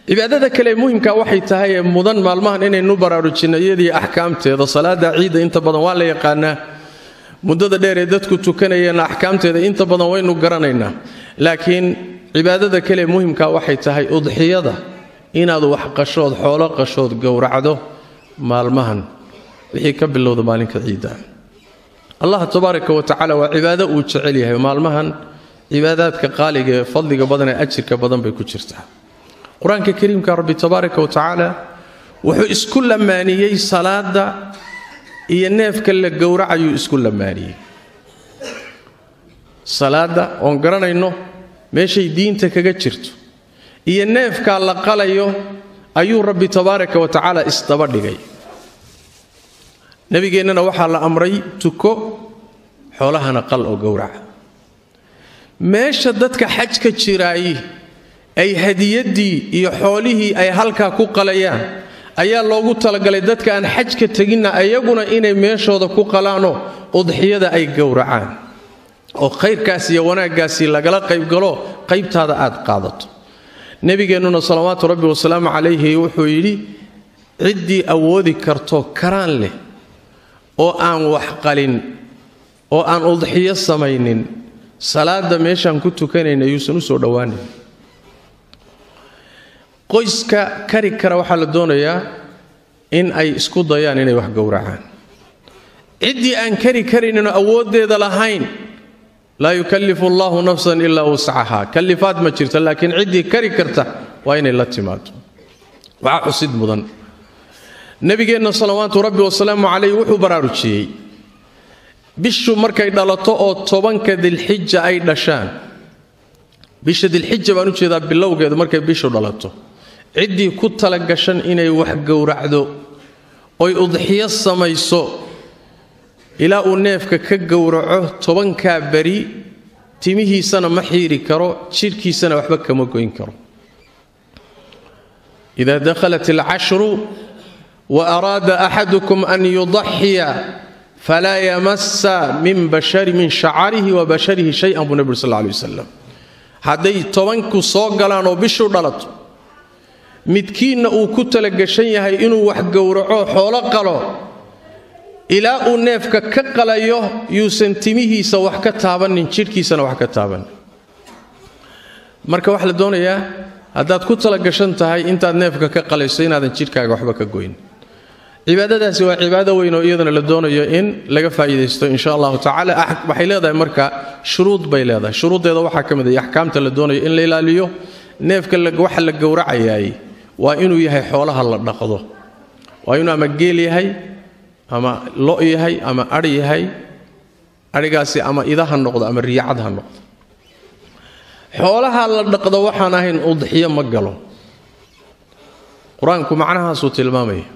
cibaadada kale ee muhimka waxay tahay ee mudan maalmahan inaynu baraarujinno iyadii axkaamteeda salaada ciidda inta badan waa la yaqaanaa muddada dheer ee dadku tukanayeenna axkaamteeda inta badan waynu garanaynaa laakiin cibaadada kale ee muhimka waxay tahay udxiyada inaad wax qashood xoolo qashood gowracdo maalmahan wixii ka bilowda maalinka ciidda allah tabaaraka wa tacaala waa cibaado uu jecel yahay maalmahan cibaadaadka qaaliga ee fadliga badan ee ajirka badan bay ku jirtaa qur-aanka kariimka rabbi tabaaraka wa tacaala wuxuu isku lamaaniyey salaada iyo neefka la gowracayuu isku lamaaniyey salaada oon garanayno meeshay diinta kaga jirto iyo neefkaa la qalayo ayuu rabbi tabaaraka wa tacaala isdaba dhigay nebigeennana waxaa la amray tuko xoolahana qal oo gowraca meesha dadka xajka jiraayi ay hadiyaddii iyo xoolihii ay halkaa ku qalayaan ayaa loogu talagalay dadka aan xajka teginna ayaguna inay meeshooda ku qalaanoo udxiyada ay gowracaan oo khayrkaas iyo wanaaggaasi lagala qaybgalo qaybtaada aad qaadato nebigeennuna salawaatu rabbi wasalaamu calayhi wuxuu yidhi ciddii awoodi karto karaan leh oo aan wax qalin oo aan udxiyo samaynin salaada meeshaan ku tukanayna yuusan u soo dhowaanin qoyska kari kara waxaa la doonayaa in ay isku dayaan inay wax gowracaan ciddii aan kari karayninoo awooddeeda lahayn laa yukallifu allahu nafsan ilaa wuscaha kallifaad ma jirta laakiin ciddii kari karta waa inay la timaado waxaa xusid mudan nebigeenna salawaatu rabbi wasalaamu calayh wuxuu baraarujiyey bishu markay dhalato oo tobanka dilxija ay dhashaan bisha dilxija baan u jeedaa bilowgeedu markay bishu dhalato ciddii ku talagashan inay wax gowracdo oy udxiyo samayso ilaa uu neefka ka gowraco tobankaa beri timihiisana ma xiiri karo jidhkiisana waxba kama goyn karo ida dakhalat alcashru wa araada axadukum an yudaxiya falaa yamasa min bashari min shacarihi wa basharihi shay-an buu nebi uri sal lay wasalam hadday tobanku soo galaan oo bishu dhalato midkiinna uu ku talagashan yahay inuu wax gowraco xoolo qalo ilaa uu neefka ka qalayo yuusan timihiisa wax ka taabanin jidhkiisana wax ka taabanin marka waxaa la doonayaa haddaad ku talagashan tahay intaad neefka ka qalayso inaadan jidhkaaga waxba ka goyn cibaadadaasi waa cibaado weyn oo iyadana la doonayo in laga faa'iidaysto insha allahu tacala waxay leedahay marka shuruud bay leedahay shuruuddeeda waxaa ka mid ah axkaamta la doonayo in la ilaaliyo neefka waxa la gowracayaay waa inuu yahay xoolaha la dhaqdo waa inuu ama geel yahay ama lo' yahay ama adh yahay adhigaasi ama ida ha noqdo ama riyacad ha noqdo xoolaha la dhaqdo waxaan ahayn udxiyo ma galo qur-aanku macnahaasuu tilmaamaya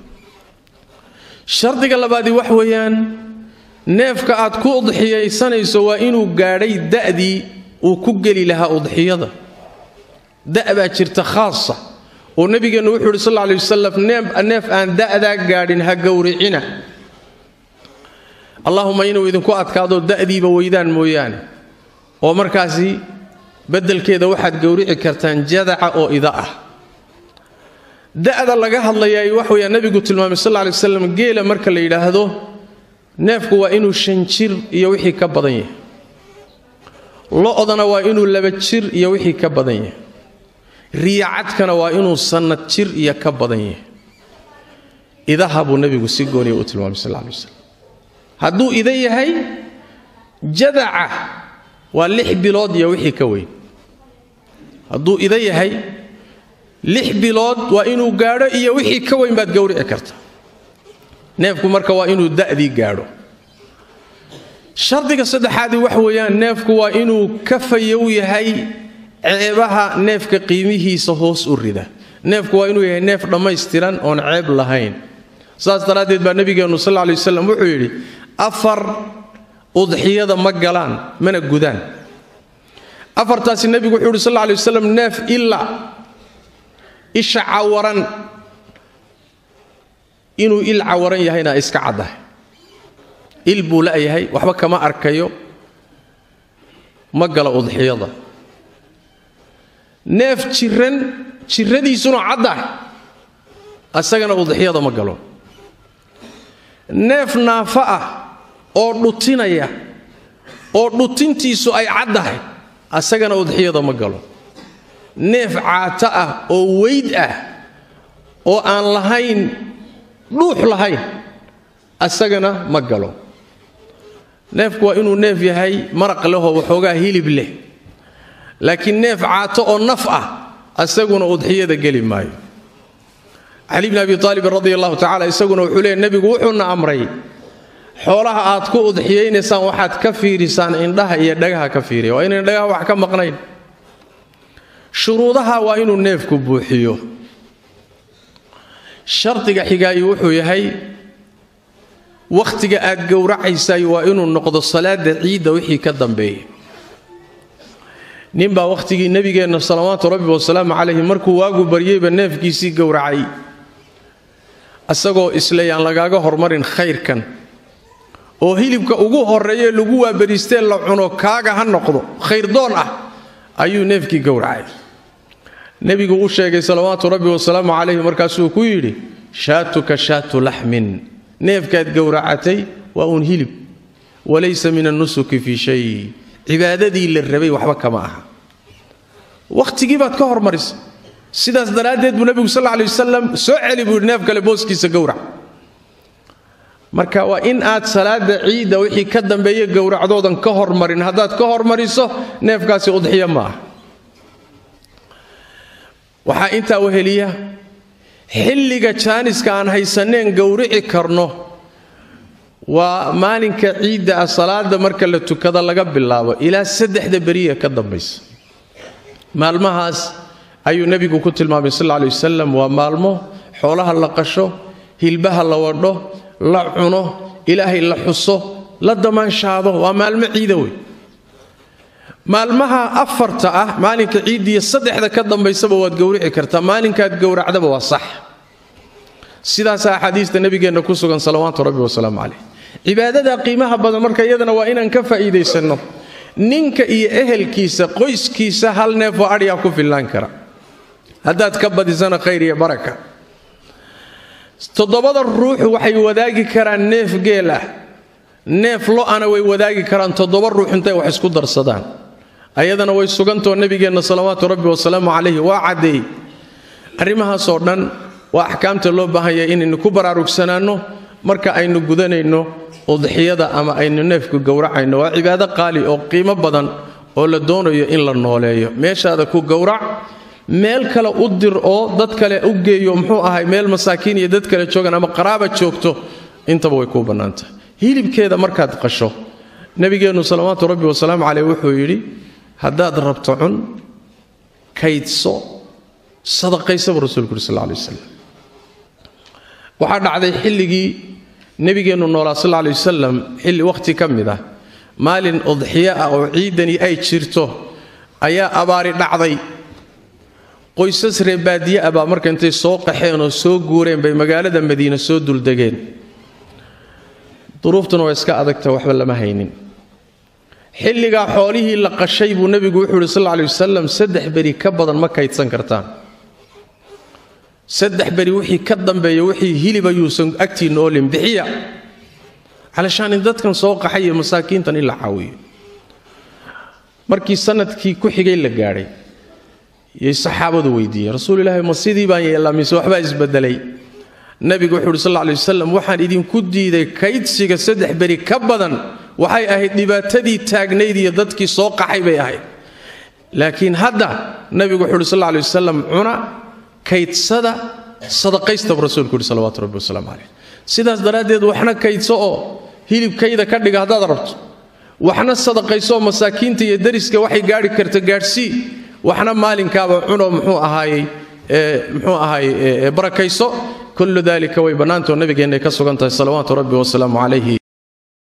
shardiga labaadii wax weeyaan neefka aad ku udxiyaysanayso waa inuu gaadhay da'dii uu ku geli lahaa udxiyada da' baa jirta khaasa oo nebigeennu wuxuu yidhi sal lla alay wasalam neef aan da'daa gaadhin ha gowricina allahuma inuu idinku adkaado da'diiba weydaan mooyaane oo markaasi beddelkeeda waxaad gowrici kartaan jadaca oo ida ah da'da laga hadlayaay wax weyaa nebigu tilmaamay sal lla alay waslam geela marka la yidhaahdo neefku waa inuu shan jir iyo wixii ka badan yahay lo'dana waa inuu laba jir iyo wixii ka badan yahay riyacadkana waa inuu sannad jir iyo ka badan yahay idaha buu nebigu si gooniya u tilmaamay sal lla alay waslam hadduu ida yahay jadaca waa lix bilood iyo wixii ka weyn hadduu ida yahay lix bilood waa inuu gaadho iyo wixii ka weyn baad gowrici karta neefku marka waa inuu da'dii gaadho shardiga saddexaadii wax weeyaan neefku waa inuu ka fayow yahay ceebaha neefka qiimihiisa hoos u rida neefku waa inuu yahay neef dhammaystiran oon ceeb lahayn saas daraaddeed baa nebigeennu sal lla alay waslam wuxuu yidhi afar udxiyada ma galaan mana gudaan afartaasi nebigu wuxuu yidhi sal lla alay wasalam neef ilaa isha cawaran inuu il cawaran yahayna iska caddahay il buu la'yahay waxba kama arkayo ma gala udxiyada neef jiran jirradiisuna caddahay asagana udxiyada ma galo neef naafa ah oo dhutinaya oo dhutintiisu ay caddahay asagana udxiyada ma galo neef caato ah oo weyd ah oo aan lahayn dhuux lahayn asagana ma galo neefku waa inuu neef yahay maraq lehoo waxoogaa hilib leh laakiin neef caato oo naf ah asaguna udxiyada geli maayo cali bni abi aalibin radi allahu tacala isaguna wuxuu leeyay nebigu wuxuuna amray xoolaha aad ku udxiyaynaysaan waxaad ka fiirisaan indhaha iyo dhagaha ka fiiriya waa inayn dhagaha wax ka maqnayn shuruudaha waa inuu neefku buuxiyo shardiga xigaayi wuxuu yahay wakhtiga aad gowracaysay waa inuu noqdo salaada ciidda wixii ka dambeeya ninbaa wakhtigii nebigeenna salawaatu rabbi wasalaamu calayhi markuu waagu baryeyba neefkiisii gowracay isagoo isleeyaan lagaaga hormarin khayrkan oo hilibka ugu horreeye lagu waabariistee la cuno kaaga ha noqdo khayrdoon ah ayuu neefkii gowracay nebigu u sheegay salawaatu rabbi wasalaamu calayhi markaasuu ku yidhi shaatuka shaatu laxmin neefkaad gowracatay waa uun hilib walaysa min annusuki fii shay cibaadadii la rabay waxba kama aha wakhtigii baad ka hormarisa sidaas daraaddeed buu nebigu sal lay wasalam soo celi buu yidhi neef kale booskiisa gowrac marka waa in aad salaada ciidda wixii ka dambeeye gowracdoodan ka hormarin haddaad ka hormariso neefkaasi udxiya ma ah waxaa intaa weheliya xilliga jaaniska aan haysaneen gowrici karno waa maalinka ciidda ah salaada marka la tukada laga bilaabo ilaa saddexda beriya ka dambaysa maalmahaas ayuu nebigu ku tilmaamay sal ley wasalam waa maalmo xoolaha la qasho hilbaha la wadho la cuno ilaahay la xuso la damaanshaado waa maalmo ciida wey maalmaha afarta ah maalinka ciiddiiyo saddexda ka dambaysaba waad gowrici kartaa maalinkaad gowracdaba waa sax sidaasaa axaadiista nebigeenna ku sugan salawaatu rabbi wasalaamu caleyh cibaadada qiimaha badan marka iyadana waa inaan ka faa'iidaysanno ninka iyo ehelkiisa qoyskiisa hal neefoo adhiyaa ku fillaan kara haddaad ka badisana khayr iyo baraka toddobada ruux waxay wadaagi karaan neef geel ah neef lo-ana way wadaagi karaan toddoba ruux intay wax isku darsadaan ayadana way sugantoo nebigeenna salawaatu rabbi wasalaamu calayhi waa caddeey arrimahaasoo dhan waa axkaamta loo baahanya inaynu ku baraarugsanaanno marka aynu gudanayno udxiyada ama aynu neefku gowracayno waa cibaado qaali oo qiimo badan oo la doonayo in la nooleeyo meeshaada ku gowrac meel kale u dir oo dad kale u geeyo muxuu ahay meel masaakiin iyo dad kale joogan ama qaraaba joogto intaba way kuu bannaantahay hilibkeeda markaad qasho nebigeennu salawaatu rabbi wasalaamu caleyh wuxuu yidhi haddaad rabto cun kaydso sadaqaysaba rasuulku uri sal lay wasalam waxaa dhacday xilligii nebigeennu noolaa sal lay wasalam xilli wakhti ka mid ah maalin udxiyo ah oo ciidani ay jirto ayaa abaari dhacday qoysas reebaadiye ah baa marka intay soo qaxeen oo soo guureen bay magaalada madiine soo duldegeen duruuftuna waa iska adagta waxba lama haynin xilligaa xoolihii la qashay buu nebigu wuxuu yidhi sal lla alay wasalam saddex beri ka badan ma kaydsan kartaan saddex beri wixii ka dambeeya wixii hilib ayuusan agtiinna oolin bixiya calashaan in dadkan soo qaxay iyo masaakiintan in la caawiyo markii sanadkii ku xigay la gaadhay yay saxaabadu weydiiyeen rasuul ilaahi ma sidii baan yeellaa mise waxbaa isbedelay nebigu wuxuu uhi sal lla alay wasalam waxaan idinku diiday kaydsiga saddex beri ka badan waxay ahayd dhibaatadii taagnayd iyo dadkii soo qaxay bay ahayd laakiin hadda nebigu wuxuu uhi sal lla alay wasalam cuna kaydsada sadaqaystaba rasuulku uhi salawaatu rabbi wasalaamu caleyh sidaas daraaddeed waxna kaydso oo hilibkayda ka dhiga haddaad rabto waxna sadaqaysooo masaakiinta iyo dariska waxay gaadhi karta gaadhsii waxna maalinkaaba cuno muxuu ahaayey muxuu ahaayey barakayso kullu dalika way bannaantoo nabigeennaay ka sugan tahay salawaatu rabbi wasalaamu calayhi